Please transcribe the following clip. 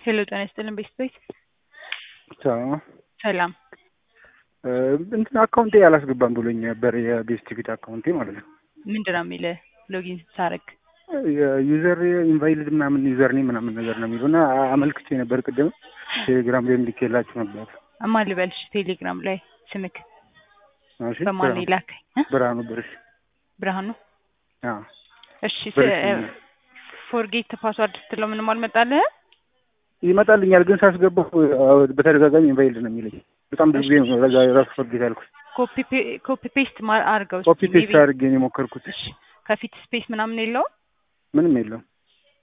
ሄሎ ጤና ይስጥልን ቤት ቤት ቻው ሰላም እንትን አካውንቴ አላስገባም ብሎኝ ነበር የቤስት ፊት አካውንቴ ማለት ነው። ምንድን ነው የሚልህ ሎጊን ስታደርግ? የዩዘር ኢንቫይልድ ምናምን ዩዘር ኔም ምናምን ነገር ነው የሚሉ እና አመልክቼ ነበር ቅድም ቴሌግራም ላይ እንዲኬላችሁ ነበር። እማ ልበልሽ ቴሌግራም ላይ ስምክ እሺ፣ በማን ብርሃኑ- ይላከኝ? እ? ብርሃኑ ብርሽ ብርሃኑ አዎ እሺ ብርሽ ፎርጌት ፓስዋርድ ስትለው ምንም አልመጣልህ? ይመጣልኛል፣ ግን ሳስገባው አዎ፣ በተደጋጋሚ ኢንቫይልድ ነው የሚለኝ። በጣም ብዙ ጊዜ ነው ለዛ ራሱ ፎርጌት ያልኩት። ኮፒ ፔስት አድርገው ኮፒ እስኪ ፔስት maybe። አድርጌ ነው የሞከርኩት። እሺ ከፊት ስፔስ ምናምን የለውም? ምንም የለውም።